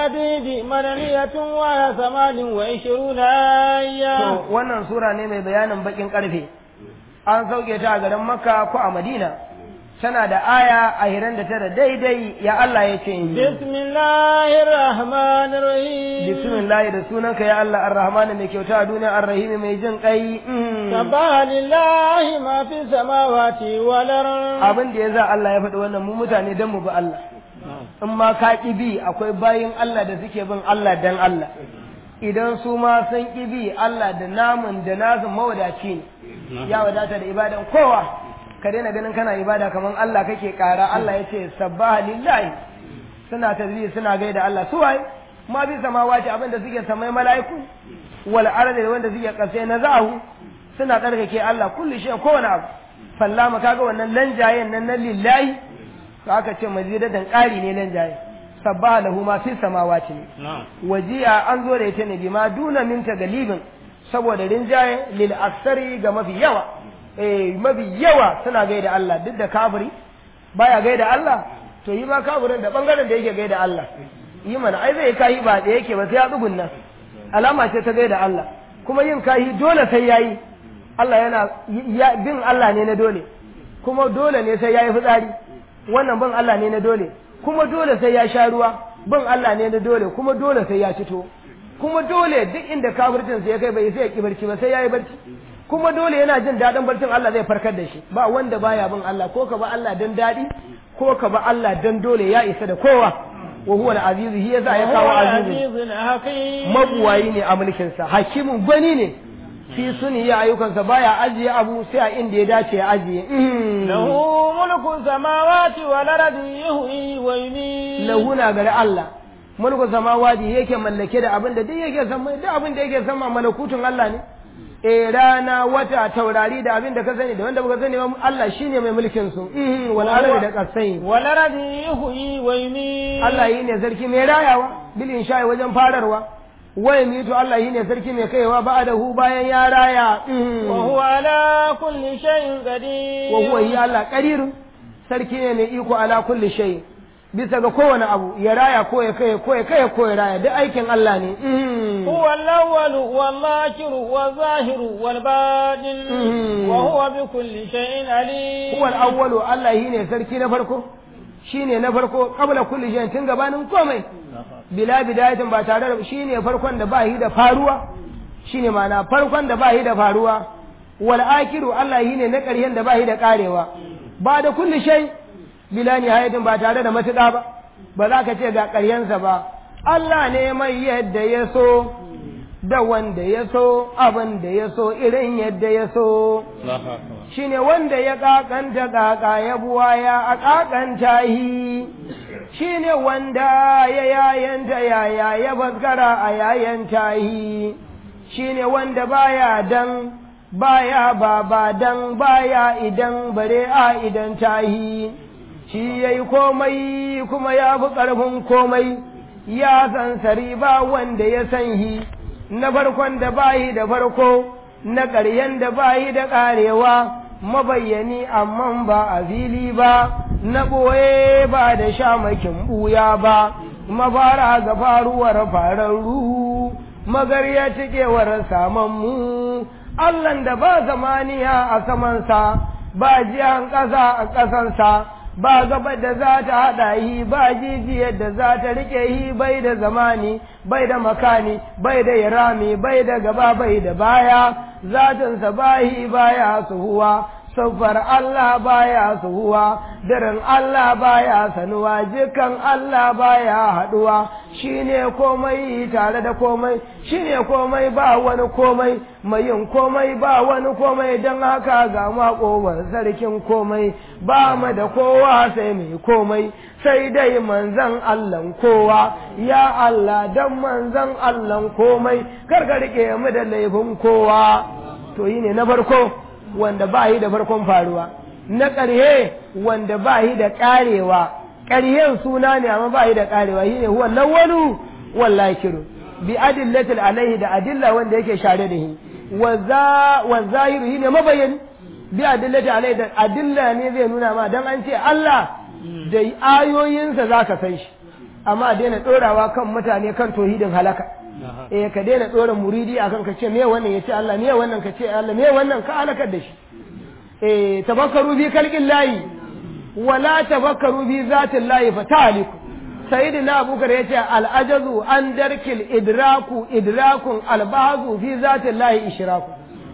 الحديد مدنية وهي ثمان وعشرون آية to wannan sura ne mai bayanin bakin karfe an sauke ta a garin makka ko a madina tana da aya a hiran da tara daidai ya Allah ya ce بسم الله الرحمن الرحيم bismillah da sunanka ya Allah ar-rahman mai kyauta a duniya ar-rahim mai jin kai سبح لله ما في السماوات والأرض abin da ya za Allah ya faɗi wannan mu mutane dan mu bi Allah in ma ka ƙi bi akwai bayin Allah da suke bin Allah dan Allah idan su ma sun ƙi bi Allah da namun da nasu mawadaci ne ya wadata da ibadan kowa ka daina ganin kana ibada kamar Allah kake ƙara Allah ya ce sabbaha lillahi suna tasbih suna gaida Allah su waye ma bi samawati abin da suke samai mala'iku wal ardi wanda suke kasai na zahu suna tsarkake Allah kullu shay kowane abu fallama kaga wannan lanjayen nan na lillahi to aka ce mazidatan ƙari ne lanjaye sabbaha lahu ma fi samawati ne wajiya an zo da ita ne bima duna min galibin saboda rinjaye lil aksari ga mafi yawa eh mafi yawa suna gaida Allah duk da kafiri baya gaida Allah to yi ma kafirin da bangaren da yake gaida Allah yi mana ai zai kayi ba da yake ba sai ya tsugunna alama ce ta gaida Allah kuma yin kayi dole sai yayi Allah yana ya- bin Allah ne na dole kuma dole ne sai yayi fitsari wannan bin Allah ne na dole kuma dole sai ya sha ruwa bin Allah ne na dole kuma dole sai ya fito kuma dole duk inda kafircin sa ya kai bai sai ya ki barci ba sai yayi barci kuma dole yana jin daɗin barcin Allah zai farkar da shi ba wanda baya bin Allah ko ka ba Allah dan daɗi ko ka ba Allah dan dole ya isa da kowa wa huwa al-aziz hi yasa ya kawo وهو aziz العزيز الحكيم mabuwayi ne a mulkin sa hakimin gwani ne fi suni ya ayyukansa baya ajiye abu sai a inda ya dace ya ajiye Mhm. له ملك السماوات والأرض يحيي ويميت lahu na gari Allah mulku samawati yake mallake da abin da duk yake sama duk abin da yake sama malakutun Allah ne eh rana wata taurari da abin da ka sani da wanda baka sani ba Allah shine mai mulkin su Mhm, wal ardi da kasai والأرض يحيي ويميت Allah yi ne sarki mai rayawa bil insha'i wajen fararwa wai mitu Allah yi ne sarki mai kaiwa ba'dahu bayan ya raya Mhm. وهو على كل شيء قدير wa huwa yi Allah qadirun sarki ne mai iko ala kulli shay bisa ga kowane abu ya raya ko ya kai ko ya kai ko ya raya duk aikin Allah ne Mhm. هو الأول والآخر والظاهر والباطن مم. وهو بكل شيء عليم huwa al-awwalu Allah yi ne sarki na farko shine na farko qabla kulli shay'in tun gabanin komai bila bidayatin ba tare da shine farkon da ba yi da faruwa shine ma'ana farkon da ba yi da faruwa wal akiru Allah yi ne na ƙarshen da ba yi da karewa ba da kulli shay bila nihayatin ba tare da matuƙa ba ba za ka ce ga ƙaryensa ba Allah ne mai yadda ya so da wanda ya so abin da ya so irin yadda ya so shine wanda ya kakanta kaka ya buwaya a kakanta hi shine wanda ya yayanta yaya ya baskara a yayanta hi shine wanda baya dan baya baba dan baya idan bare a idan tahi shi yayi komai kuma ya fi ƙarfin komai ya san sari ba wanda ya san hi na farkon da bayi da farko na ƙaryen da bayi da ƙarewa mabayyani amma ba a fili ba na ɓoye ba da shamakin ɓuya ba mafara ga faruwar fararru magarya cikewar samanmu Allahn da ba zamaniya a samansa ba jiyan ƙasa a ƙasansa ba gaba da za ta haɗa yi ba jijiyar da za ta riƙe yi bai da zamani bai da makani bai da irami bai da gaba bai da baya zatinsa bahi baya suhuwa siffar Allah baya suhuwa daren Allah baya sanuwa jikan Allah baya haɗuwa shine komai tare da komai shine komai ba wani komai mai yin komai ba wani komai don haka ga maƙowar sarkin komai ba mu da kowa sai mai komai sai dai manzan Allahn kowa ya Allah dan manzan Allahn komai kar ka rike mu da laifin kowa to yi ne na farko wanda ba yi da farkon faruwa na ƙarhe wanda ba yi da ƙarewa ƙarhen suna ne amma ba yi da ƙarewa shi ne huwa lawwalu wallahi kiru bi adillatil alaihi da adilla wanda yake share da shi wa zahiru shi ne mabayani bi adillati alaihi da adilla ne zai nuna ma dan an ce Allah da ayoyinsa zaka san shi amma a daina ɗorawa kan mutane kan tauhidin halaka eh ka daina ɗora muridi akan ka ce me wannan ya ce Allah me wannan ka ce Allah me wannan ka halakar da shi eh tabakkaru bi kalqin layi wala tabakkaru bi zatin layi fa taliku sayyidina abubakar yace al ajazu an darkil idraku idrakun al bahazu fi zatin layi ishraku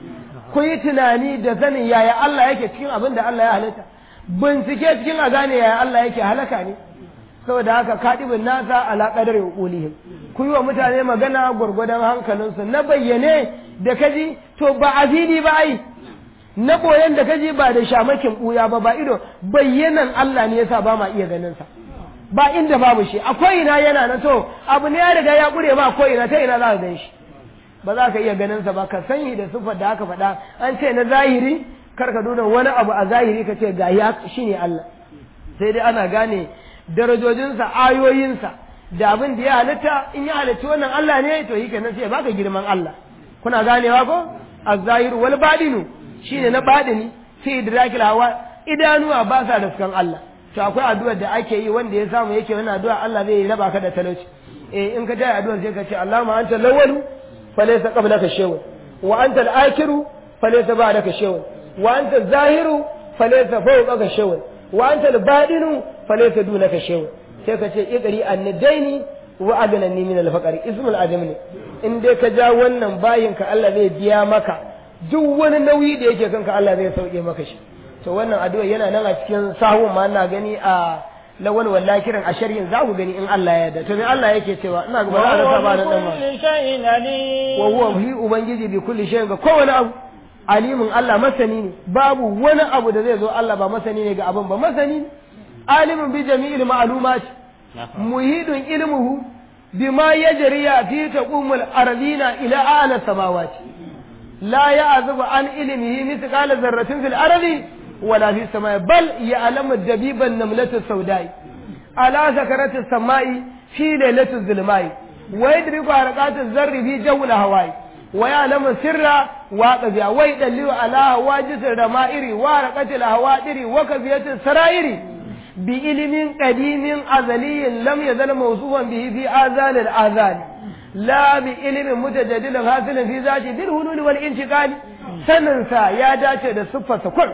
ku yi tunani da sanin yaya Allah yake cikin abin da Allah ya halitta bincike cikin a gane yaya Allah yake halaka ne saboda haka kadibin nasa ala qadari uqulihim ku yi wa mutane magana gwargwadon hankalinsu na bayyane da kaji to ba azidi ba ai na boyen da kaji ba da shamakin buya ba ba ido bayyanan Allah ne yasa ba ma iya ganin sa ba inda babu shi akwai ina yana na to abu ne ya riga ya kure ma akwai ina ta ina za ka gan shi ba za ka iya ganin sa ba ka sani da sifar da aka faɗa an ce na zahiri kar ka nuna wani abu a zahiri ka ce ga ya shine Allah sai dai ana gane darajojinsa ayoyinsa da abin da ya halitta in ya halitta wannan Allah ne to yi kenan sai ya baka girman Allah kuna ganewa ko az-zahir wal badinu shine na badini fi idrakil hawa idanuwa ba sa da sukan Allah to akwai addu'ar da ake yi wanda ya samu yake wannan addu'a Allah zai raba ka da talauci eh in ka tayi addu'ar sai ka ce Allahumma anta al-awwalu falaysa qablaka shay'un wa anta al-akhiru falaysa ba'daka shay'un wa anta az-zahiru falaysa fawqaka shay'un wa anta al-badinu falaysa dunaka shay'un sai ka ce iqri annadaini wa agnani min al-faqri ismul adam ne in dai ka ja wannan bayin ka Allah zai biya maka duk wani nauyi da yake kanka Allah zai sauke maka shi to wannan addu'a yana nan a cikin sahun ma ina gani a lawal wallakirin a sharhin za ku gani in Allah ya yarda to me Allah yake cewa ina ga ba za a ba da dan ma kulli shay'in alim wa huwa hi ubangiji bi kulli shay'in ga kowane abu alimin Allah masani ne babu wani abu da zai zo Allah ba masani ne ga abin ba masani ne alimin bi jami'il ma'lumat muhidun ilmuhu bima yajriya fi taqumul ardina ila a'la samawati la ya'zubu an ilmihi mithqala dharratin fil ardi wala fi samai bal ya'lamu dabiban namlatu sawdai ala zakarati samai fi lailatul zulmai wa yadriku harqatu zarri fi jawla hawai ويعلم السر واقبيا ويدلل على هواجس الرمائر ورقة الهوادر وكفية السرائر بعلم قديم أزلي لم يزل موصوفا به في آذان الآذان لا بعلم متجدد حاصل في ذاته بالهلول والانتقال سننسى يا داشة da siffarsa kur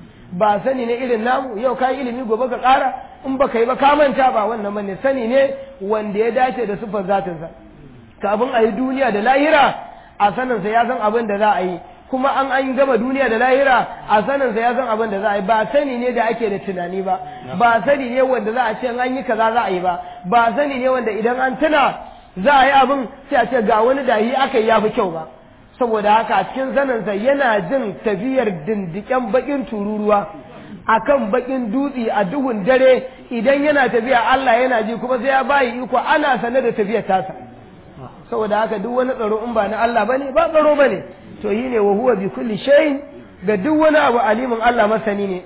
ba sani ne irin namu yau kai ilimi gobe ka ƙara in baka yi ba ka manta ba wannan bane sani ne wanda ya dace da siffar zatinsa kafin a yi duniya da lahira a saninsa ya san abin da za a yi kuma an an gama duniya da lahira a saninsa ya san abin da za a yi ba sani ne da ake da tunani ba ba sani ne wanda za a ce an yi kaza za a yi ba ba sani ne wanda idan an tuna za a yi abin sai a ce ga wani da yi aka yi ya fi kyau ba saboda haka a cikin saninsa yana jin tafiyar dindiken bakin tururuwa akan bakin dutse a duhun dare idan yana tafiya Allah yana ji kuma sai ya bayi iko ana sane da tafiyar tasa saboda haka duk wani tsaro in ba na Allah bane ba tsaro bane to yi ne wa huwa bi kulli shay'in ga duk wani abu alimin Allah masani ne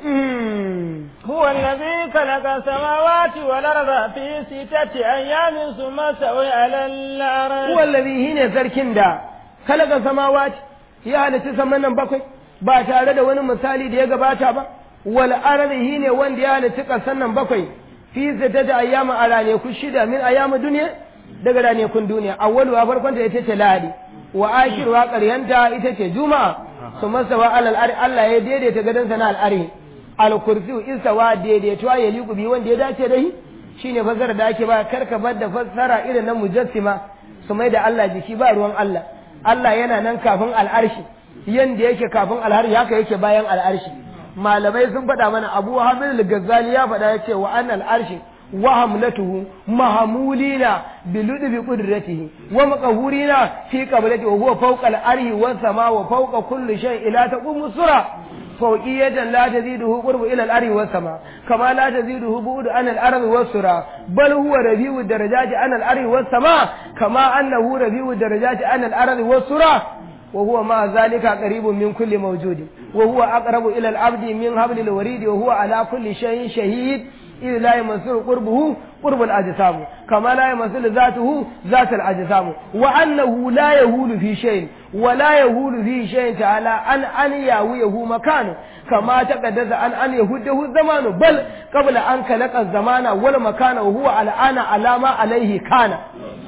هو الذي خلق السماوات والأرض في ستة أيام ثم استوى على الأرض huwa allazi hine sarkin da khalaqa samawati ya halitta saman nan bakwai ba tare da wani misali da ya gabata ba wal ardi hine wanda ya halitta kasan nan bakwai fi sittati ayyama a raneku shida min ayyamu duniya daga ranakun duniya awwalu a farkon ta ita ce lahadi wa akhiru wa qaryanta ita ce juma'a su masawa alal ari Allah ya daidaita gadon sa na al'ari al kursiyu istawa daidaituwa ya liku bi wanda ya dace da shi shine fasara da ake ba karka bar da fassara irin na mujassima su mai da Allah jiki ba ruwan Allah Allah yana nan kafin al'arshi yanda yake kafin al'arshi haka yake bayan al'arshi malamai sun faɗa mana Abu Hamid al-Ghazali ya faɗa yace wa annal arshi وحملته محمولين بلطف قدرته ومقهورين في قبلته وهو فوق الأرض والسماء وفوق كل شيء لا تقوم السرعة فوقية لا تزيده قرب إلى الأرض والسماء كما لا تزيده بعد عن الأرض والسرعة بل هو ربيع الدرجات عن الأرض والسماء كما أنه ربيع الدرجات عن الأرض والسرعة وهو مع ذلك قريب من كل موجود وهو أقرب إلى العبد من حبل الوريد وهو على كل شيء شهيد إذ لا يمسر قربه qurbul ajsam kama la yamassul zatuhu zatul ajsam wa annahu la yahulu fi shay'in wa la yahulu fi shay'in ta'ala an an yawiyahu makanu kama taqaddasa an an yahudahu zamanu bal qabla an khalaqa zamana wal makana wa huwa al'ana alama alaihi kana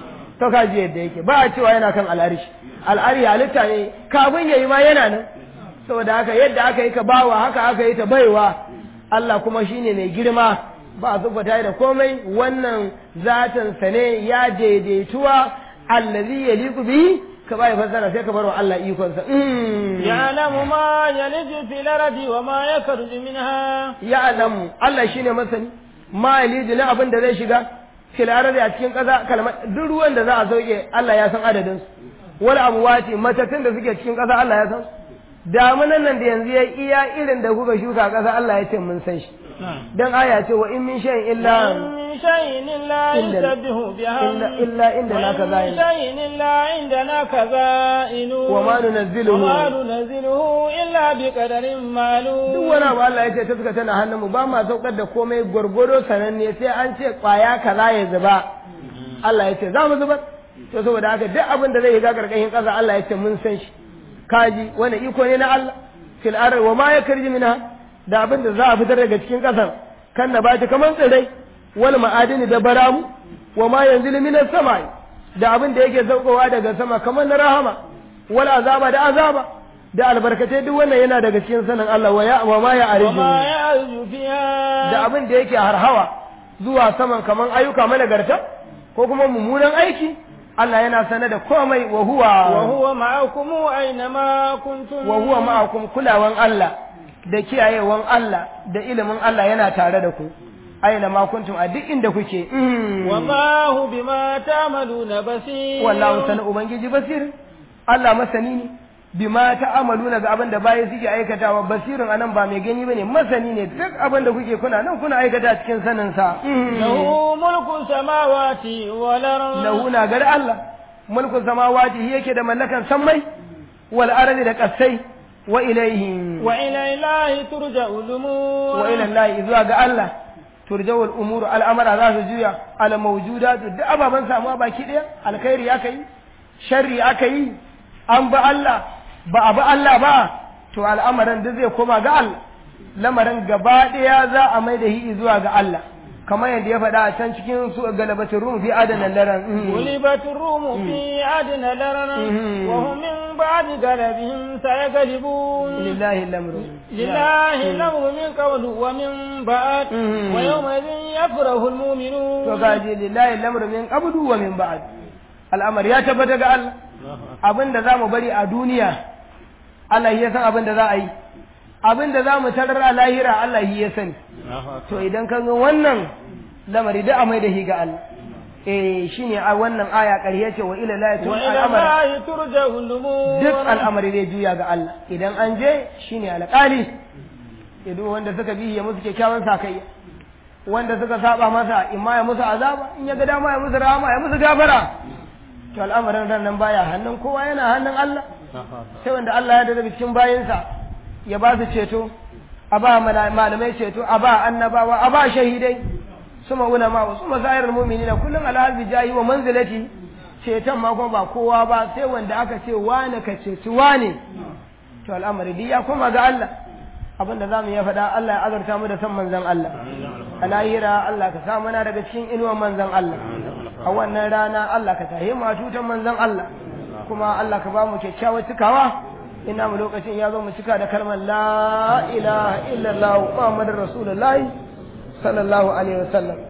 to kaji yadda yake ba a cewa yana kan al'arishi al'ari halitta ne kafin yayi ma yana nan saboda haka yadda aka yi ka bawa haka aka yi ta baiwa Allah kuma shine mai girma ba a zubata da komai wannan zatin sa ne ya daidaituwa allazi yaliqu bihi ka bai fassara sai ka bar wa Allah ikon sa ya'lamu ma yaliju fil ardi wa ma yakhruju minha ya'lamu Allah shine masani ma yaliju na abin da zai shiga fil ardi a cikin ƙasa kalmar duk ruwan da za a sauke Allah ya san adadin su wal amwati matattun da suke cikin ƙasa Allah ya san su damunan nan da yanzu ya iya irin da kuka shuka ƙasa Allah ya ce mun san shi dan aya ce wa in min shay'in illa min shay'in illa yusabbihu bihamdi illa illa inda na kaza min shay'in illa indana kaza'inu wa ma nunazziluhu wa ma nunazziluhu illa bi qadarin ma'lum duk wani abu Allah ya ce taska tana hannun mu ba ma saukar da komai gwargwado sananne sai an ce kwaya kaza ya zuba Allah ya ce za mu zubar to saboda haka duk abin da zai yi ga karkashin ƙasa Allah ya ce mun san shi kaji wani iko ne na Allah fil ardi wa ma yakarji minha da abin da za a fitar daga cikin kasar kan na bata kaman tsirai wal ma'adini da baramu wa ma yanzilu minas samai da abin da yake saukowa daga sama kaman na rahama wal azaba da azaba da albarkatai duk wannan yana daga cikin sanin Allah wa ya wa ma ya wa ma arju ya'ruju fiha da abin da yake harhawa zuwa saman kaman ayyuka managarta ko kuma mummunan aiki Allah yana sane da komai wa huwa wa huwa ma'akum aina ma kuntum wa huwa ma'akum kulawan Allah da kiyayewan Allah da ilimin Allah yana tare da ku aina ma kuntum a duk inda kuke Mm. wallahu bima ta'maluna basir wallahu sana ubangiji basir Allah masani ne bima ta'amaluna ga abin da bayi suke aikatawa basirin anan ba mai gani bane masani ne duk abin da kuke kuna nan kuna aikata cikin sanin sa Mm. lahu mulku samawati wal ard lahu na gari Allah mulkun samawati shi yake da mallakan sammai wal ardi da kasai wa ilaihi wa ila ilahi turja'ul umur wa ila Allah zuwa ga Allah turjawul umuru al'amara za su juya al mawjudatu duk ababan samuwa baki daya alkhairi aka yi sharri aka yi an ba Allah ba a ba Allah ba to al'amarin duk zai koma ga Allah lamarin gaba daya za a mai da hi zuwa ga Allah kamar yadda ya faɗa a can cikin su galabatin rum fi adana laran غلبت الروم في أدنى لرنا مم. وهم من بعد غلبهم سيغلبون lillahi lamru لله الأمر من قبل ومن بعد مم. ويومئذ يفرح to المؤمنون gaji lillahi lamru min qabdu wa min ba'd al'amar ya tabbata ga Allah abin da zamu bari a duniya Allah ya san abin da za a yi abin da zamu tarar a lahira Allah ya sani to idan ka ga wannan lamari da amai da shi ga Allah eh shine a wannan aya ƙarya ce wa ila la yatul وإلى al'amar الله ترجع الأمور duk al'amari zai juya ga Allah idan an je shine alƙali idan wanda suka bi ya musu kyakkyawan sakayya wanda suka saba masa in ma ya musu azaba in ya ga dama ya musu rahama ya musu gafara to al'amarin ran nan baya hannun kowa yana hannun Allah sai wanda Allah ya daga cikin bayinsa ya ba su ceto a ba mala- malamai ceto a ba annabawa a ba shahidai suma ulama wa suma zahirar mu'minina kullum alhazi jahi wa manzilati ceton ma kuma ba kowa ba sai wanda aka ce wane ka ceci wane to al'amari duk ya koma ga Allah abinda za mu iya faɗa Allah ya azurta mu da san manzon Allah a lahira Allah ka sa mana daga cikin inuwan manzon Allah a wannan rana Allah ka tahi mu a tutan manzon Allah kuma Allah ka ba mu kyakkyawar cikawa ina mu lokacin ya zo mu cika da kalmar la ilaha illallah muhammadur rasulullahi sallallahu alaihi wasallam